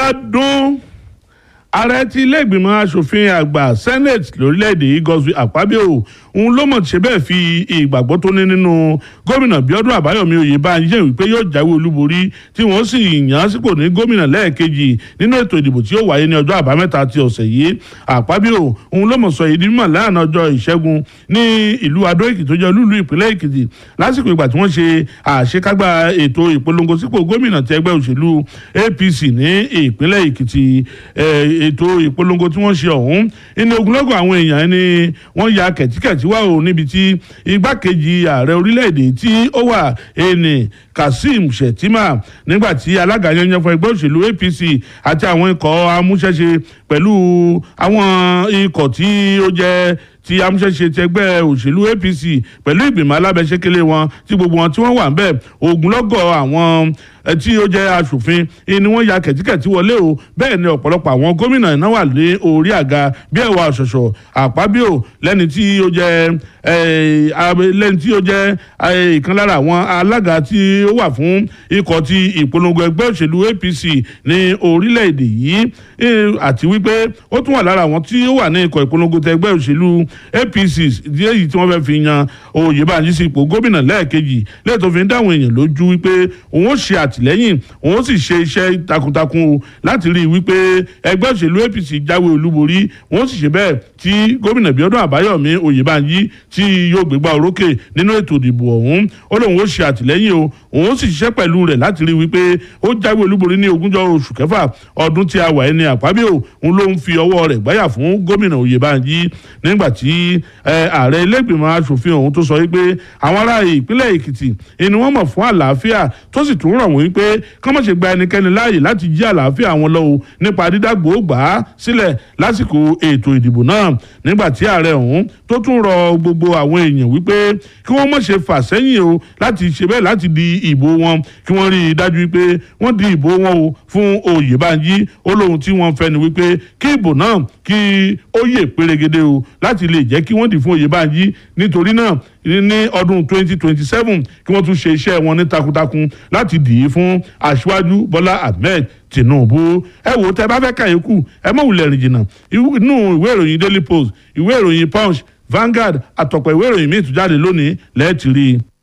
bá dún ààrẹ tí ilé ìgbìmọ̀ asòfin àgbà senate lórílẹ̀‐èdè yìí Godswill Akpabio òun ló mọ̀ ṣe bẹ́ẹ̀ fi ìgbàgbọ́ tó ní nínú gómìnà Bíọ́dún Àbáyọ̀mí Oyèbánjí wípé yóò jáwé olúborí tí wọ́n sì yàn án sípò ní gómìnà lẹ́ẹ̀kejì nínú ètò ìdìbò tí yóò wáyé ní ọjọ́ àbámẹ́ta ti ọ̀sẹ̀ yìí Akpabio òun ló mọ̀ sọ èyí di mímọ̀ lánàá ọjọ́ ìṣẹ́gun ní ìlú Adó Èkìtì tó jẹ́ olúùlú ìpínlẹ̀ Èkìtì lásìkò ìgbà tí wọ́n ṣe àṣekágbá ètò ìpolongo sípò gómìnà ti ẹgbẹ́ òṣèlú APC ní ìpínlẹ̀ Èkìtì ètò ìpolongo tí wọ́n ṣe ọ̀hún ní ogunlọ́gọ̀ àwọn èèyàn ni wọ́n ya kẹ̀tíkẹ̀tí wá o níbi tí igbákejì ààrẹ orílẹ̀-èdè tí ó wà ẹni Kazeem Shettima nígbà tí alága yanyan fún ẹgbẹ́ òṣèlú APC àti àwọn ikọ̀ amúṣẹ́ṣe pẹ̀lú àwọn ikọ̀ tí ó jẹ́ ti amúṣẹ́ṣe ti ẹgbẹ́ òṣèlú APC pẹ̀lú ìgbìmọ̀ alábẹ́sẹ́kẹ́lé wọn tí gbogbo wọn tí wọ́n wà ń bẹ̀ ogunlọ́gọ̀ àwọn tí ó jẹ́ aṣòfin ni wọ́n ya kẹ̀tíkẹ̀tí wọlé o bẹ́ẹ̀ ni ọ̀pọ̀lọpọ̀ àwọn gómìnà náà wà lé orí àga bí ẹ̀wà ṣọ̀ṣọ̀ Àpábíò lẹ́ni tí ó jẹ́ lẹ́ni tí ó jẹ́ ìkan lára àwọn alága tí ó wà fún ikọ̀ ti ìpolongo ẹgbẹ́ òṣèlú APC ní orílẹ̀-èdè yìí àti wípé ó tún wà lára àwọn tí ó wà ní ikọ̀ ìpolongo tẹ ẹgbẹ́ òṣèlú APC èyí tí wọ́n fẹ́ fi yan Oyèbánjí sí ipò gómìnà lẹ́ẹ̀kejì lẹ́yìn tó fi ń dáhùn èèyàn lójú wípé òun ó ṣe àtìlẹ́yìn òun ó sì ṣe iṣẹ́ takuntakun o láti rí i wípé ẹgbẹ́ òṣèlú APC jáwé olúborí òun ó sì ṣe bẹ́ẹ̀ tí gómìnà Bíọ́dún Àbáyọ̀mí Oyèbánjí tí yóò gbégbá orókè nínú ètò ìdìbò ọ̀hún ó lóun ó ṣe àtìlẹ́yìn o òun ó sì ṣiṣẹ́ pẹ̀lú rẹ̀ láti rí i wípé ó jáwé olúborí ní ogúnjọ́ oṣù kẹfà ọdún tí a wà ẹni Àpábíò òun ló ń fi ọwọ́ rẹ̀ gbáyà fún gómìnà Oyèbánjí nígbà tí ààrẹ ilé ìgbìmọ̀ asòfin ọ̀hún tó sọ wípé àwọn ará ìpínlẹ̀ Èkìtì ni wọ́n mọ̀ fún àlàáfíà tó sì tún rọ̀ wọ́n wípé kán má ṣe gba ẹnikẹ́ni láàyè láti jí àlàáfíà wọn lọ́wọ́ nípa dídàgbò gbà á sílẹ̀ lásìkò ètò ìdìbò náà nígbà tí ààrẹ ọ̀hún tó tún rọ gbogbo àwọn èèyàn wípé kí wọ́n má ṣe fà sẹ́yìn o láti ṣe bẹ́ẹ̀ láti di ìbò wọn kí wọ́n rí i dájú wípé wọ́n di ìbò wọn o fún Oyèbánjí ó lóhun tí wọ́n fẹ́ ni wípé kí ìbò náà kí ó yè pérégedé o láti lè jẹ́ kí wọ́n dì fún Oyèbánjí nítorí náà ní ọdún 2027 kí wọ́n tún ṣe iṣẹ́ wọn ní takuntakun láti dì í fún aṣíwájú Bọ́lá Ahmed Tinubu ẹ wò tẹ bá fẹ́ kàyékù ẹ mọ̀ wulẹ̀ rìn jìnnà inú ìwé ìròyìn Daily Post ìwé ìròyìn Punch Vanguard àtọ̀pọ̀ ìwé ìròyìn míì tún jáde lónìí lẹ́ẹ̀tì rí i.